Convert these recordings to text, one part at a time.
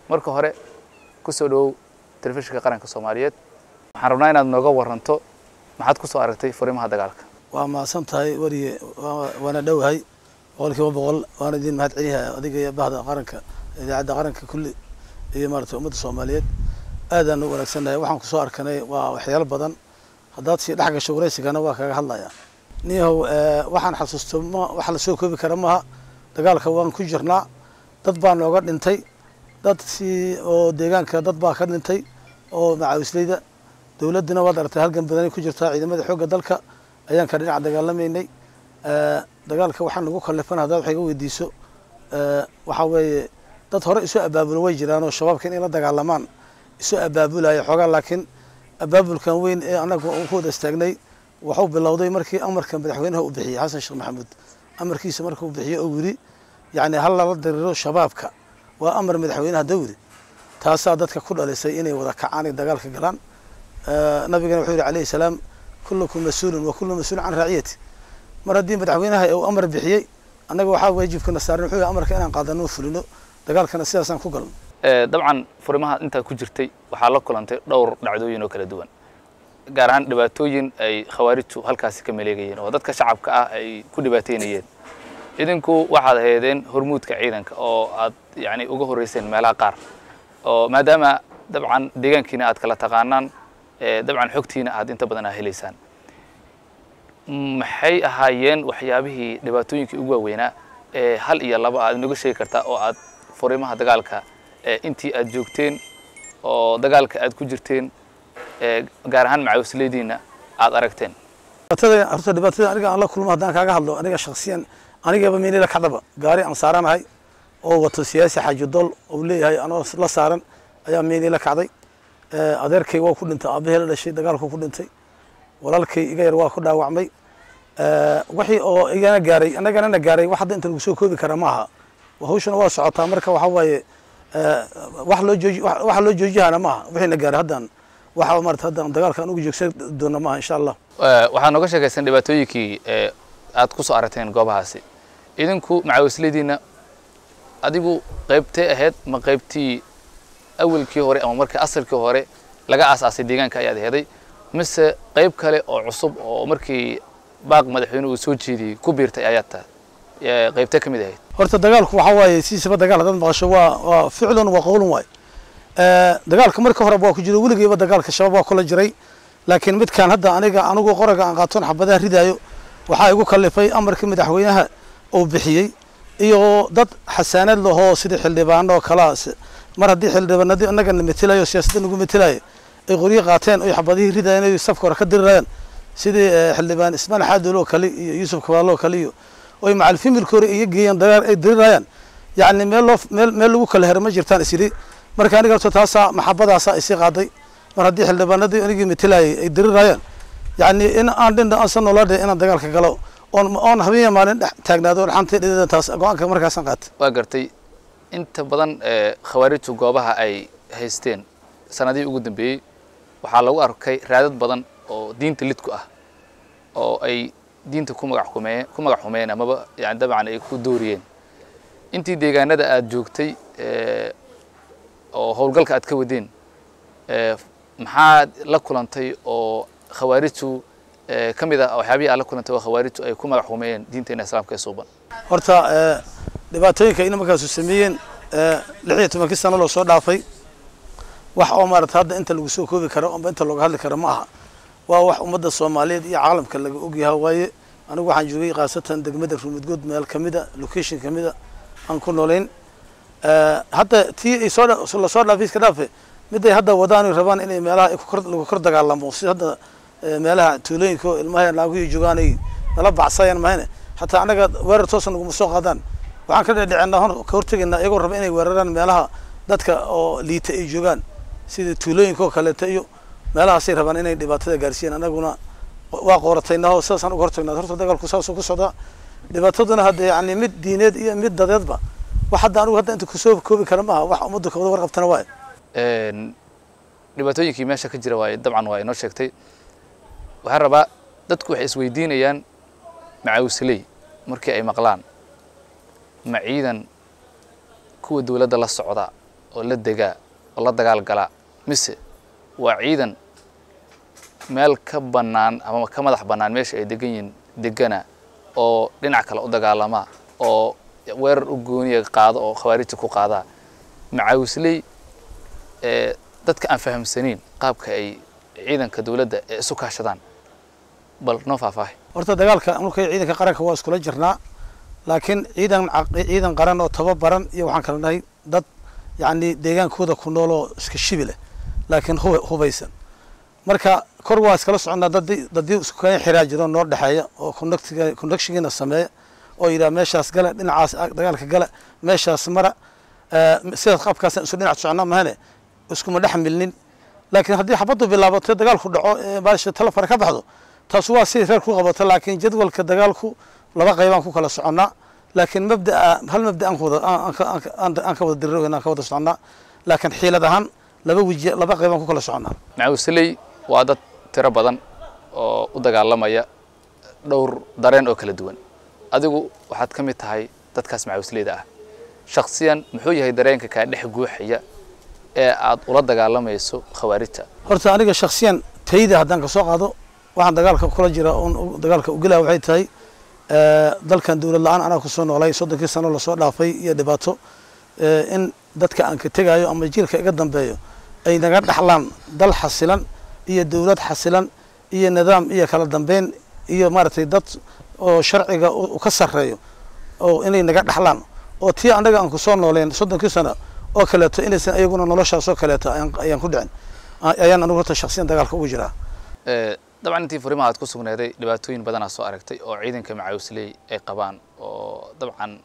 marka hore ku soo dhowow telefishinka qaranka soomaaliyeed waxaan rabnaa inaad nooga waranto maxaad ku soo aragtay furimaha dagaalka waa mahadsan tahay weriye waana dhowahay boqolkiiba boqol waana idin mahad celiyahay adiga iyo bahda qaranka idaacadda qaranka kulli iyo maarata ummadda soomaaliyeed aadaan u wanaagsannahay waxaan kusoo arkanay waa waxyaalo badan haddaad sii dhex gasho waraysigana waa kaga hadlaya niyahow waxaan xasuusto ma wax la soo koobi kara maaha dagaalka waan ku jirnaa dad baa nooga dhintay dad si oo deegaanka dad baa ka dhintay oo macaawisleyda dowladdina waad aragtay halgan badanay ku jirtaa ciidamada xoogga dalka ayaan ka dhinac dagaalamaynay dagaalka waxaa nagu kallifan haddaad wax iga weydiiso waxaa weeye dad hore isu abaabulo way jiraan oo shabaabka inay la dagaalamaan isu abaabulaya xoogaa laakiin abaabulkan weyn ee annaga ku wada istaagnay waxuu bilowday markii amarka madaxweynaha uu bixiyey xasan sheekh maxamuud amarkiisa markuu bixiyo oo yiri yacni hal lala diriro shabaabka waa amar madaxweynaha dawri taasaa dadka ku dhalisay inay wada kacaan ay dagaalka galaan nabigana wuxuu yihi calayhi salaam kullukum mas-uulun wa kullu mas-uulun can raaciyati mar haddii madaxweynaha uu amar bixiyey annaga waxaa waajibkana saaran wuxuu yihi amarka inaan qaadano oo fulino dagaalkana sidaasaan ku galno dabcan furimaha intaa ku jirtay waxaa la kulantay dhowr dhacdooyin oo kala duwan gaar ahaan dhibaatooyin ay khawaarijtu halkaasi ka maleegayeen oo dadka shacabka ah ay ku dhibaateynayeen idinku waxaad ahaydeen hormuudka ciidanka oo aad yani uga horreyseen meelaha qaar oo maadaama dabcan deegaankiina aad kala taqaanaan dabcan xogtiina aad inta badan aa helaysaan maxay ahaayeen waxyaabihii dhibaatooyinkii ugu waaweynaa ee hal iyo laba aad inoga sheegi kartaa oo aad furimaha dagaalka intii aad joogteen oo dagaalka aad ku jirteen gaar ahaan macaawisleydiina aad aragteen dhibaatada horta dhibaatada aniga aan la kulmo haddaan kaaga hadlo aniga shaksiyan anigaba meelila kacdaba gaari aan saaranahay oo wato siyaasi xaaji dool uu leeyahay anoo la saaran ayaa meelila kacday adeerkay waa ku dhintay aabahee la dhashay dagaalku ku dhintay walaalkay iga yar waa ku dhaawacmay wixii oo igana gaaray annagana na gaaray wax hadda inta lagu soo koobi kara maaha hawshana waa socotaa marka waxaa waaye wax loo jooji waxa loo joojihana maaha wixii na gaaray haddaan waxa maarata haddaan dagaalka aan ugu joogsan doona maaha insha allah waxaad nooga sheekaysan dhibaatooyinkii aad ku soo aragteen goobahaasi idinku macaawisleydiina adigu qaybtee ahayd ma qaybtii awalkii hore ama markii asalkii hore laga aasaasay deegaanka ayaad aheeday mise qayb kale oo cusub oo markii baaq madaxweyne uu soo jeediyey ku biirtay ayaad tahay qaybtee ka mid ahayd horta dagaalku waxaa waaye sidiisaba dagaal haddaad maqasho waa waa ficlun waa qowlun waay dagaalka marka horeba waa ku jiro weligeyba dagaalka shabaab waa kula jiray laakiin midkaan hadda aniga anigu qoraga aan qaatoon xabadaha ridaayo waxaa igu kallifay amarkii madaxweynaha uu bixiyey iyo dad xasaanad lahoo sidii xildhibaano oo kalaa mar haddii xildhibaanadii inaga na metelayo siyaasadda nagu metelayo ay qoryo qaateen oy xabadihii ridayeen ay safka hore ka dirirayaan sidii xildhibaan ismaan xaadool oo kale iyo yuusuf kabaalo oo kale iyo oy macal fimilka hore iga geeyeen dagaal ay dirirayaan yacni meel loo meel meel lagu kala hero ma jirtaan isyidhi marka aniga horta taasaa maxabadaasaa isii qaaday mar haddii xildhibaanadii anigii metelayay ay dirirayaan yacni in aan dhinda aansan noola dhe inaan dagaalka galo oon oon habeenya maalin dhex taagnaado oon xanta dhideeda taas go-aanka markaasaan qaatay waa gartay inta badan khawaarijtu goobaha ay haysteen sanadihii ugu dambeeyey waxaa lagu arkay raadad badan oo diinta lidku ah oo ay diinta ku magac xumeeye ku magac xumeeyeen amaba yani dabcan ay ku dooriyeen intii deegaanada aada joogtay oo howlgalka aad ka wadeen maxaad la kulantay oo khawaarijtu ka mid ah waxyaabihii aad la kulantay oo khawaarijtu ay ku magac xumeeyeen diinteena islaamka ee suuban horta dhibaatooyinka ina markaasu sameeyeen lix iyo tobankii sano loo soo dhaafay wax oo maarata hadda inta lagu soo koobi karo amba inta looga hadli karo ma aha waa wax ummadda soomaaliyeed iyo caalamka laga ogyaha waaye anigu waxaan joogay khaasatan degmada ruumudgood meel kamida location kamida aan ku noolayn hadda tii ay soo lasoo dhaafay iska dhaafe miday hadda wadaan rabaan inay meelaha lagu kor dagaalamo si hadda meelaha tuulooyinka oo ilmaha naaguhi joogaan ay nala bacsayaan mahayne xataa annaga weerar toosa naguma soo qaadaan waxaan ka dhedhicina hor ka hortegaynaa iyagoo raba inay weeraraan meelaha dadka oo liita ay joogaan sida tuulooyinka oo kaleeto iyo meelahaasay rabaan inay dhibaatada gaarsiiyaan annaguna waa qoorataynaho sidaasaan uga hortagnaa horta dagaalku saasuu ku socdaa dhibaataduna hadda yani mid diineed iyo mid dadeedba wax hadda anigu hadda inta kusoo koobi kara maaha wax ummadda kawada warqabtana waaye dhibaatooyinkii meesha ka jira waaye dabcan waa inoo sheegtay waxaan rabaa dadku waxay isweydiinayaan macaawisley markii ay maqlaan ma ciidan kuwa dowladda la socda oo la degaa oo la dagaal galaa mise waa ciidan meel ka bannaan ama ka madax bannaan meesha ay degan yihiin degana oo dhinac kale u dagaalamaa oo weerar u gooniya qaado oo khawaarijta ku qaadaa macaawisley ee dadka aan fahamsaniin qaabka ay ciidanka dowladda ee isu kaashadaan bal noo faahfaahi horta dagaalka marka ciidanka qaranka waa iskula jirnaa laakiin ciidan ciidan qaran oo tababaran iyo waxaan kala nahay dad yacni deegaankooda ku nool oo iska shibi leh laakiin hub hubaysan marka kor waa iskala soconnaa dadi dadii isku keen xiraa jiro noo dhexeeya oo conductiga conductiongiina sameeya oo yidhaha meeshaas gala dhinacaas dagaalka gala meeshaas mara sidaas qaabkaasaan isu dhinac soconnaa mahane iskuma dhex milnin laakiin haddii xabaddu bilaabato dagaalku dhaco baasha talefara ka baxdo taas waa siday reer ku qabato laakiin jadwalka dagaalku laba qaybaan ku kala soconnaa laakiin mabdaa hal mabda aan kuwada aan ka wada diriro aan ka wada soconnaa laakiin xiilad ahaan laba weji laba qaybaan ku kala soconnaa macaawisley waa dad tiro badan oo u dagaalamaya dhowr dareen oo kala duwan adigu waxaad ka mid tahay dadkaas macaawisleyda ah shaksiyan muxuu yahay dareenka kaa dhex guuxaya ee aad ula dagaalamayso khawaarijta horta aniga shaksiyan tayda haddaan kasoo qaado waxaan dagaalka kula jira oon dagaalka ugelaya waxay tahay dalkan dowlad la-aan anaa kusoo noolay soddonkii sano lasoo dhaafay iyo dhibaato in dadka aan ka tegayo ama jiilka iga dambeeyo ay naga dhaxlaan dal xasilan iyo dowlad xasilan iyo nidaam iyo kala dambeyn iyo maaragtay dad oo sharciga u ka sarreeyo oo inay naga dhaxlaan oo tii annaga aan kusoo nooleen soddonkii sano oo kaleeto inaysan ayaguna noloshaas oo kaleeto ayaan ku dhicin ayaan anigu horta shaksiyan dagaalka ugu jiraa dabcan intii furimaha aad ku sugnaaday dhibaatooyin badanaa soo aragtay oo ciidanka macaawisley ay qabaan oo dabcan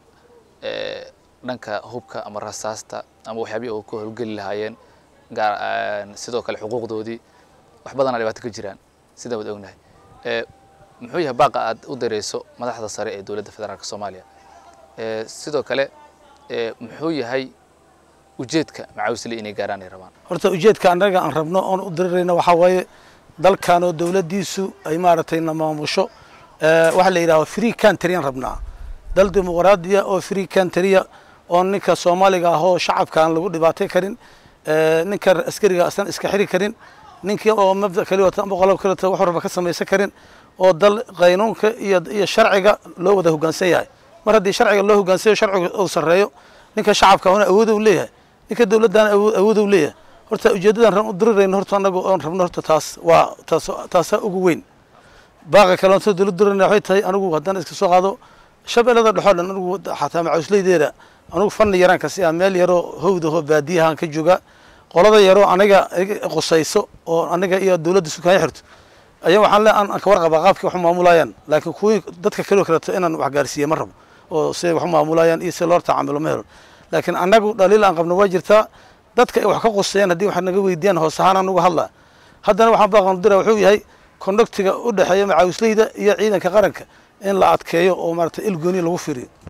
dhanka hubka ama rasaasta ama waxyaabihi oo ku howlgeli lahaayeen gaar sidoo kale xuquuqdoodii wax badanaa dhibaato ka jiraan sidaan wad ognahay muxuu yahay baaqa aad u dareyso madaxda sare ee dowladda federaalk soomaaliya sidoo kale muxuu yahay ujeedka macaawisley inay gaaraan ay rabaan horta ujeedka annaga aan rabno oon u dirirayno waxaa waaye dalkan oo dowladdiisu ay maaragtay na maamusho waxaa la yidhahda free countryaan rabnaa dal dimuqraadiya oo free countryya oo ninka soomaaliga ah oo shacabka aan lagu dhibaatay karin ninka askariga asan iska xiri karin ninkii oo mabda kali wata ama qolob kali wata wax walba ka samaysan karin oo dal qaynuunka iyo iyo sharciga loo wada hoggaansan yahay mar haddii sharciga loo hoggaansayo sharciga uu sarreeyo ninka shacabka una awood u leeyahay ninka dowladdaana awood u leeyahay horta ujeeddadan ran u dirirayno horta anagu oon rabno horta taas waa taas taasaa ugu weyn baaqa kale onta dowlad dirirayna waxay tahay anigu haddaan iska soo qaado shabeellada dhexoo dhan anigu xataa macawisleydeeda anigu fanni yaraan kasi ah meel yaroo howdahoo baadiyahaan ka jooga qolada yaroo aniga qusayso oo aniga iyo dowladda sukaanya xirto ayaa waxaan le aan ka warqabaa qaabkii wax u maamulayaan laakiin kuwii dadka kaloo kaleeto inaan wax gaarsiiye ma rabo oo siday wax u maamulayaan iyo si loo tacaamilo ma helo laakiin annagu dhaliil aan qabno waa jirtaa dadka ay wax ka qusayaan haddii wax naga weydiiyaan hoos ahaan aan uga hadlaa haddana waxaan baaqan dira wuxuu yahay konduktiga u dhexeeya macaawisleyda iyo ciidanka qaranka in la adkeeyo oo maaragtay il gooni lagu firiyo